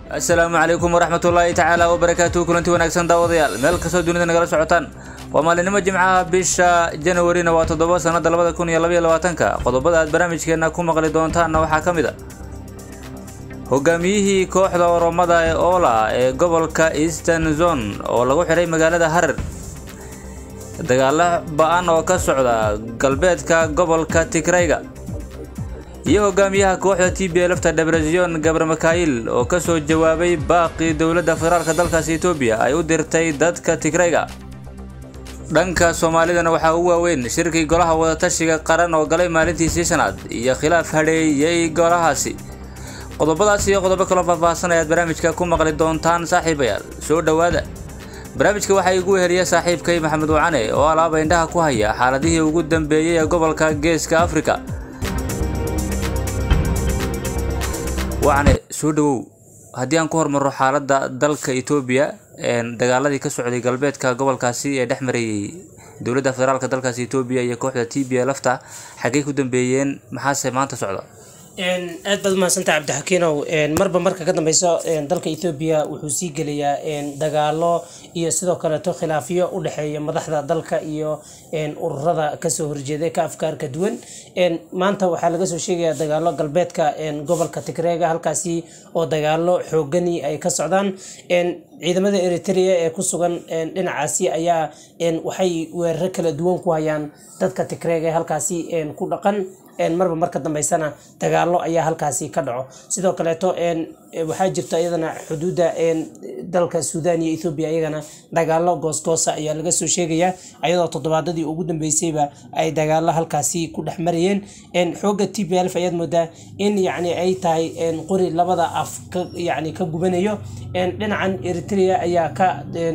asalaamu calaykum waraxmatullaahi tacaala wabarakaatuhu kulanti wanaagsan daawadayaal meel kastoo dunida nagala socotaan waa maalinimo jimcaha bisha janawarina waa toddoba sanada labada kun iyo labaiyo labaatanka qodobada aad barnaamijkeena ku maqli doontaanna waxaa ka mid a hogaamiyihii kooxda oromada ee oola ee gobolka eastern zone oo lagu xidhay magaalada harar dagaalo ba-an oo ka socda galbeedka gobolka tigrayga iyo hogaamiyaha kooxda t b lfta debrezion gabre makail oo kasoo jawaabay baaqii dowladda federaalk dalkaasi etoobiya ay u dirtay dadka tigrayga dhanka soomaalidana waxaa ugu waaweyn shirkii golaha wadatashiga qaran oo galay maalintiisii shanaad iyo khilaaf hadheeyey golahaasi qodobadaas iyo qodobo kaloo faahfaahsan ayaad barnaamijka ku maqli doontaan saaxiibayaal soo dhowaada barnaamijka waxaa igu weheliya saaxiibkay maxamed wacane oo alaaba indhaha ku haya xaaladihii ugu dambeeyey ee gobolka geeska afrika wacne soo dhawow haddii aan ku hormarro xaaladda dalka etoobiya dagaaladii ka socday galbeedka gobolkaasi ee dhex marayey dowladda federaalk dalkaasi etoobiya iyo kooxda t b lfta xaggey ku dambeeyeen maxaase maanta socda aad baad umahadsantaha cabdixakiinow marba marka ka dambeyso dalka ethoobiya wuxuu sii gelayaa dagaalo iyo sidoo kaleeto khilaafyo u dhexeeya madaxda dalka iyo ururada kasoo horjeeda ka afkaarka duwan maanta waxaa laga soo sheegayaa dagaalo galbeedka gobolka tigreega halkaasi oo dagaalo xoogani ay ka socdaan ciidamada eritrea ee ku sugan dhinacaasi ayaa waxay weeraro kala duwan ku hayaan dadka tigreega ee halkaasi ku dhaqan marba marka dambeysana dagaalo ayaa halkaasi ka dhaco sidoo kaleeto waxaa jirta iyadana xuduudda dalka suudan iyo ethoobiya iyagana dagaalo goosgoosa ayaa laga soo sheegayaa ayadoo toddobaadadii ugu dambeysayba ay dagaalo halkaasi ku dhex marayeen xooga t b lf ayaad moodaa in yacni ay tahay qori labada af yani ka gubanayo dhinacan eritrea ayaa ka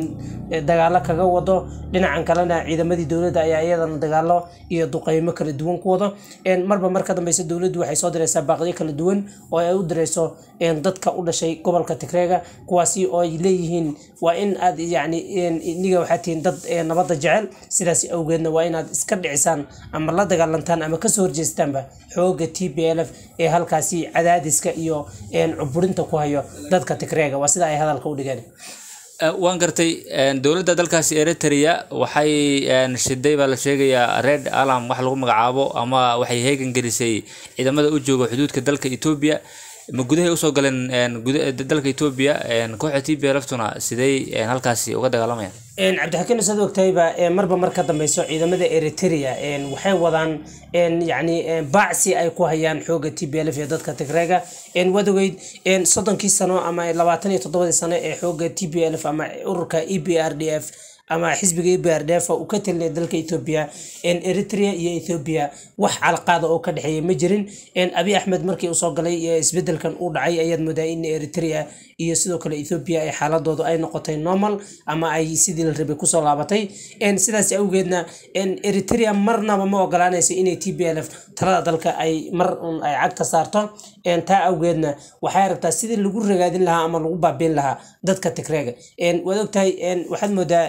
dagaalo kaga wado dhinacan kalena ciidamadii dowladda ayaa iyadana dagaalo iyo duqeymo kala duwan ku wado marba marka dambeysa dowladdu waxay soo direysaa baaqyo kala duwan oo ay u direyso dadka u dhashay gobolka tigreega kuwaasi oo ay leeyihiin waa in aad yani iniga waxaa tihiin dad nabadda jecel sidaas awgeedna waa inaad iska dhicisaan ama la dagaalantaan ama kasoo horjeestaanba xooga t b l f ee halkaasi cadaadiska iyo cuburinta ku hayo dadka tigreega waa sida ay hadalka u dhigeen waan gartay dowladda dalkaasi eritrea waxay shiday baa la sheegayaa red alam wax lagu magacaabo ama waxay heegan gelisay ciidamada u jooga xuduudka dalka etoobiya ma gudahay usoo galeen dalka etoobiya kooxda t b laftuna sidey halkaasi uga dagaalamayaan cabdixakiin saad ogtahayba marba mar ka dambeyso ciidamada eritrea waxay wadaan yani baacsi ay ku hayaan xooga t b lf iyo dadka tigreega waad ogeyd soddonkii sano ama labaatan iyo toddobadii sano ee xooga t b lf ama ururka e b r d f ama xisbiga e b r d f uu ka talinaya dalka etoobiya eritrea iyo ethoobia wax calaqaada oo ka dhexeeya ma jirin abi axmed markii uu soo galay isbedelkan uu dhacay ayaad moodaa in eritrea iyo sidoo kale ethoobia ay xaaladoodu ay noqotay normal ama ay sidii la rabay kusoo laabatay sidaas awgeedna eritrea marnaba ma ogolaanayso inay t b l f talada dalka ay mar un ay cagta saarto taa awgeedna waxay aragtaa sidii lagu ragaadin lahaa ama lagu baabiin lahaa dadka tigreega waad ogtahay waxaad moodaa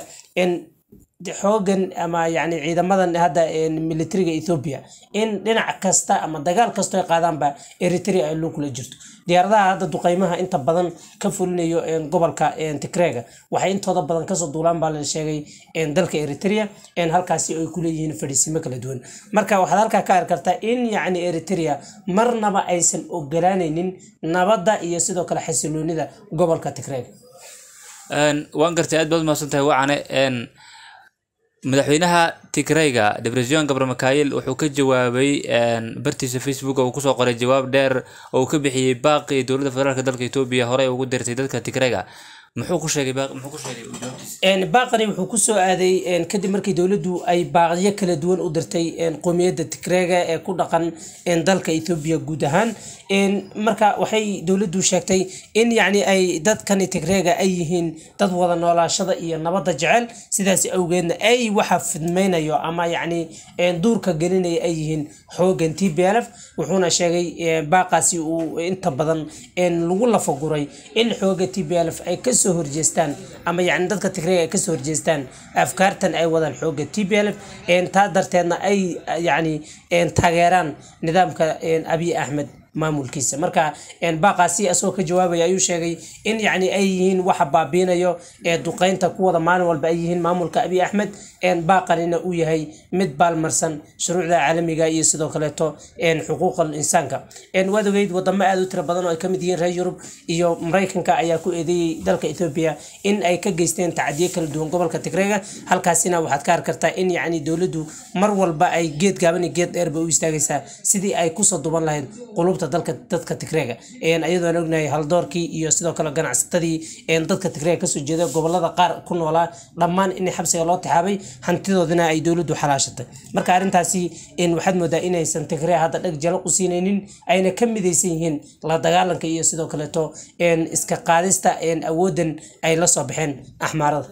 xoogan ama yani ciidamadan hadda militariga ethoobia in dhinac kasta ama dagaal kastoo ay qaadaanba eritrea ay loo kula jirto diyaaradaha hadda duqeymaha inta badan ka fulinayo gobolka tigreega waxay intooda badan kasoo duulaan baa la sheegay dalka eritrea halkaasi ay kuleeyihiin fadhiisimo kala duwan marka waxaad halkaa ka arki kartaa in yacni eritrea marnaba aysan ogolaanaynin nabadda iyo sidoo kale xasiloonida gobolka tigreega waan gartay aad baad umahadsan tahay wacane madaxweynaha tigrayga debrezion gabre makail wuxuu ka jawaabay bartiisa facebook oo uu kusoo qoray jawaab dheer oo uu ka bixiyey baaqii dowladda federaalk dalka etoobiya horey ugu dirtay dadka tigrayga muxuu ku sheegay muxuu ku sheegay jawaabtiisa baaqani wuxuu kusoo aaday kadib markii dowladdu ay baaqyo kala duwan u dirtay qowmiyadda tigreega ee ku dhaqan dalka etoobiya guud ahaan marka waxay dowladdu sheegtay in yacni ay dadkani tigreega ay yihiin dad wada noolaashada iyo nabadda jecel sidaas awgeedna ay waxa fidmaynayo ama yacni duurka gelinaya ay yihiin xoogan t b l f wuxuuna sheegay baaqaasi uu inta badan lagu lafaguray in xooga t b l f ay kasoo horjeestaan ama yacni dadka tigreega ay kasoo horjeestaan afkaartan ay wadaan xooga t b l f taa darteedna ay yacni taageeraan nidaamka abiy axmed maamulkiisa marka baaqaasi asagoo ka jawaabaya ayuu sheegay in yacni ay yihiin waxa baabiinayo ee duqeynta kuwada maalin walba ay yihiin maamulka abiy axmed baaqanina uu yahay mid baalmarsan shuruucda caalamiga iyo sidoo kaleeto xuquuqal insaanka waad ogeyd wadamo aada u tira badan oo ay kamid yihiin reer yurub iyo maraykanka ayaa ku eedeeyey dalka etoobiya in ay ka geysteen tacadiyo kala duwan gobolka tigreega halkaasina waxaad ka arki kartaa in yacni dowladdu mar walba ay geed gaaban iyo geed dheerba u istaagaysaa sidii ay kusoo duban lahayd qulubta dalka dadka tigreega iyadoo aan ognahay haldoorkii iyo sidoo kale ganacsatadii dadka tigreega kasoo jeeda gobolada qaar ku noolaa dhammaan in xabsiga loo tixaabay hantidoodina ay dowladdu xalaashatay marka arrintaasi waxaad moodaa inaysan tigree hadda dheg jalo u siinaynin ayna ka midaysan yihiin la dagaalanka iyo sidoo kaleeto iska qaadista awoodan ay la soo baxeen axmaarada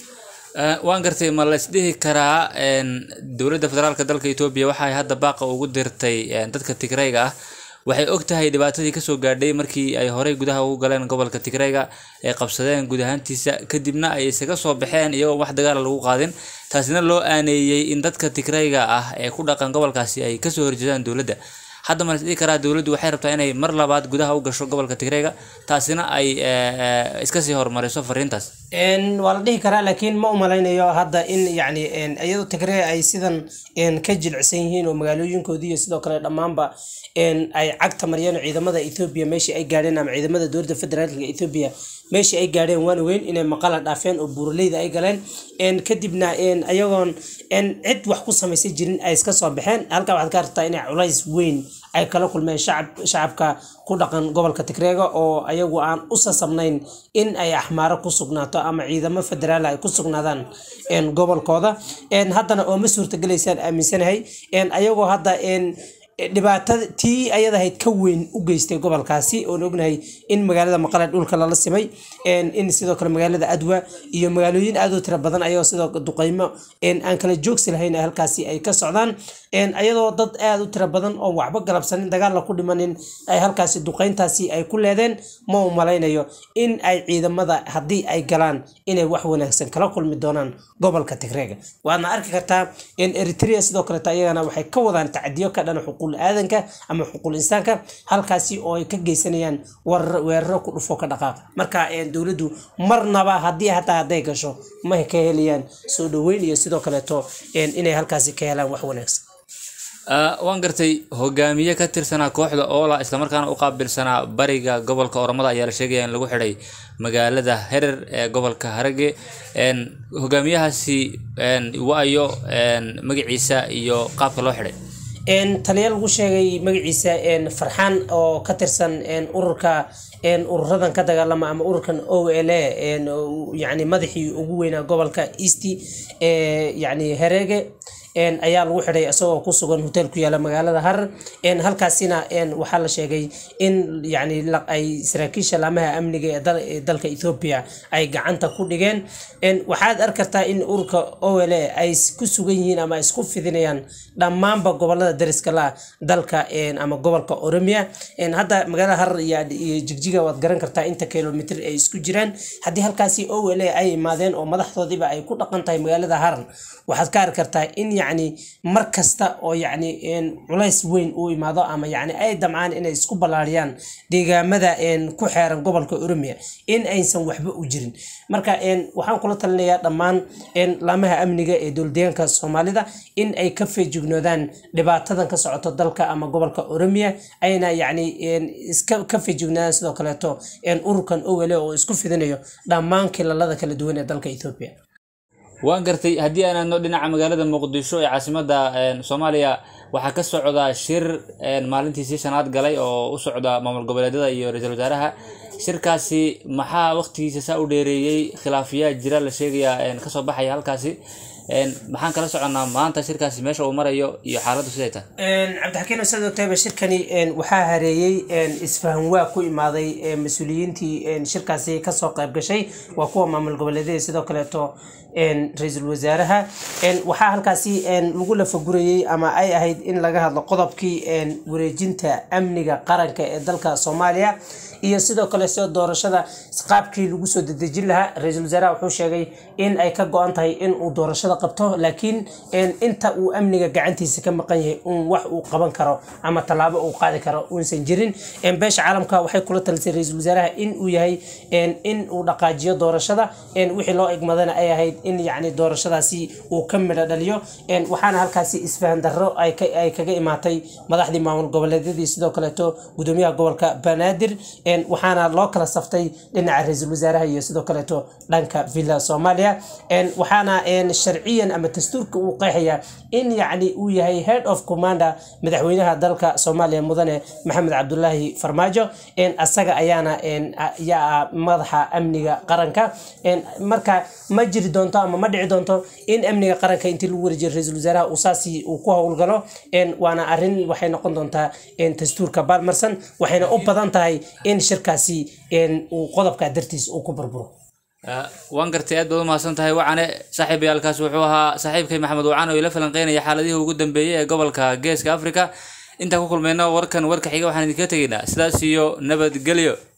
waan gartay ma la isdhihi karaa dowladda federaalka dalka etoobiya waxay hadda baaqa ugu dirtay dadka tigreyga ah waxay og tahay dhibaatadii kasoo gaadhay markii ay horey gudaha ugu galeen gobolka tigreyga ay qabsadeen guud ahaantiisa kadibna ay isaga soo baxeen iyagoo wax dagaala lagu qaadin taasina loo aaneeyey in dadka tigreyga ah ee ku dhaqan gobolkaasi ay kasoo horjeedaan dowladda hadda ma la isdhihi karaa dowladdu waxay rabtaa inay mar labaad gudaha u gasho gobolka tigreyga taasina ay iska sii horumariso fariintaas waa la dhihi karaa laakiin ma umalaynayo hadda in yani iyadoo tigree ay sidan ka jilicsan yihiin oo magaalooyinkoodii iyo sidoo kale dhammaanba ay cagta mariyeen ciidamada ethoobiya meeshii ay gaadheen ama ciidamada dowladda federaalka ethoobiya meeshii ay gaadheen waan ogeyn inay maqala dhaafeen oo buuraleyda ay galeen kadibna ayagoon cid wax ku samaysan jirin ay iska soo baxeen halkaa waxaad ka aragtaa inay culays weyn ay kala kulmeen shacabka ku dhaqan gobolka tigreega oo ayagu aan u sasabnayn in ay axmaaro ku sugnaato ama ciidamo federaal ay ku sugnaadaan gobolkooda haddana oo ma suurtagelaysaan aaminsanahay ayagoo hadda dhibaatada tii ayad ahayd ka weyn u geystay gobolkaasi oon ognahay in magaalada maqale dhulka lala simay in sidoo kale magaalada adwa iyo magaalooyin aad u tira badan ayagoo sidoo duqeymo aan kala joogsi lahayn halkaasi ay ka socdaan ayadoo dad aad u tira badan oo waxba galabsanin dagaalla ku dhimanin ay halkaasi duqeyntaasi ay ku leedeen ma u malaynayo in ay ciidamada haddii ay galaan inay wax wanaagsan kala kulmi doonaan gobolka tigreega waadna arki kartaa eritrea sidoo kaleeto ayagana waxay ka wadaan tacadiyo ka dhana xuquuq aadanka ama xuquuq insaanka halkaasi oo ay ka geysanayaan weeraro ku dhufo ka dhaqaaqa marka dowladdu marnaba haddii hataa hadday gasho ma ka helayaan soo dhaweyn iyo sidoo kaleeto inay halkaasi ka helaan wax wanaagsan waan gartay hogaamiye ka tirsanaa kooxda oola islamarkaana u qaabilsanaa bariga gobolka oromada ayaa la sheegaya in lagu xidhay magaalada herer ee gobolka harage hogaamiyahaasi waayo magaciisa iyo qaabka loo xidhay taliya lagu sheegay magaciisa farxaan oo ka tirsan ururka ururadan ka dagaalama ama ururkan o l a yani madaxii ugu weynaa gobolka east yani herege ayaa lagu xidhay isagoo ku sugan hotel ku yaala magaalada harar halkaasina waxaa la sheegay in yani ay saraakiisha laamaha amniga ee dalka ethoobia ay gacanta ku dhigeen waxaad arki kartaa in ururka o l a ay ku sugan yihiin ama isku fidinayaan dhammaanba gobolada dariska la dalka ama gobolka oromia hadda magaalada harar iyo jigjiga waad garan kartaa inta kilomitr ay isku jiraan haddii halkaasi o l a ay imaadeen oo madaxdoodiiba ay ku dhaqan tahay magaalada harar waxaad ka arki kartaa in yacni mar kasta oo yacni culays weyn uu imaado ama yacni ay damcaan inay isku ballaariyaan deegaamada ku xeeran gobolka oromia in aysan waxba u jirin marka waxaan kula talinayaa dhammaan laamaha amniga ee dowladeegaanka soomaalida in ay ka feejignoodaan dhibaatadan ka socoto dalka ama gobolka oromia ayna yacni iska ka feejignoodaan sidoo kaleeto ururkan owele oo isku fidinayo dhammaan kilalada kala duwan ee dalka ethoobia waan gartay haddii aan aadno dhinaca magaalada muqdisho ee caasimada soomaaliya waxaa ka socda shir maalintiisii shanaad galay oo u socda maamul goboleedyada iyo ra-iisul wasaaraha shirkaasi maxaa waqtigiisa saa u dheereeyey khilaafiyaa jira la sheegayaa kasoo baxaya halkaasi maxaan kala soconnaa maanta shirkaasi meesha uu marayo iyo xaaladdu siday tahay cabdixakiin saad ogtayba shirkani waxaa hareeyey isfahan waa ku imaaday mas-uuliyiintii shirkaasi kasoo qayb gashay waa kuwa maamul goboleedyada sidoo kaleeto ra-iisul wasaaraha waxaa halkaasi lagu lafagurayey ama ay ahayd in laga hadlo qodobkii wareejinta amniga qaranka ee dalka soomaaliya iyo sidoo kale soo doorashada qaabkii lagu soo dedejin lahaa ra-iisul wasaaraha wuxuu sheegay in ay ka go-an tahay in uu doorashada shaqada qabto laakiin inta uu amniga gacantiisa ka maqan yahay un wax uu qaban karo ama tallaabo uu qaadi karo uusan jirin beesha caalamka waxay kula talisay ra-iisul wasaaraha in uu yahay in uu dhaqaajiyo doorashada wixii loo egmadana ay ahayd in yacni doorashadaasi uu ka midho dhaliyo waxaana halkaasi isfahan darro ay kaga imaatay madaxdii maamul goboleedyadii sidoo kaleeto gudoomiyaha gobolka banaadir waxaana loo kala saftay dhinaca ra-iisul wasaaraha iyo sidoo kaleeto dhanka villa soomaaliya waxaana sharciyan ama dastuurka uu qeexaya in yacni uu yahay head of commander madaxweynaha dalka soomaaliya mudane maxamed cabdulaahi farmaajo asaga ayaana yaa madaxa amniga qaranka marka ma jiri doonto ama ma dhici doonto in amniga qaranka intii lagu wareejiyo ra-iisul wasaaraha uu saasi uu ku howlgalo waana arrin waxay noqon doontaa dastuurka baalmarsan waxayna u badan tahay in shirkaasi uu qodobka dartiis uu ku burburo waan gartay aad baad u mahadsan tahay wacane saaxiibayaalkaas wuxuu ahaa saaxiibkay maxamed wacane oo ila falanqeynaya xaaladihii ugu dambeeyey ee gobolka geeska africa intaan ku kulmayno warkan warka xiga waxaan idinkaga tegaynaa sidaas iyo nabadgelyo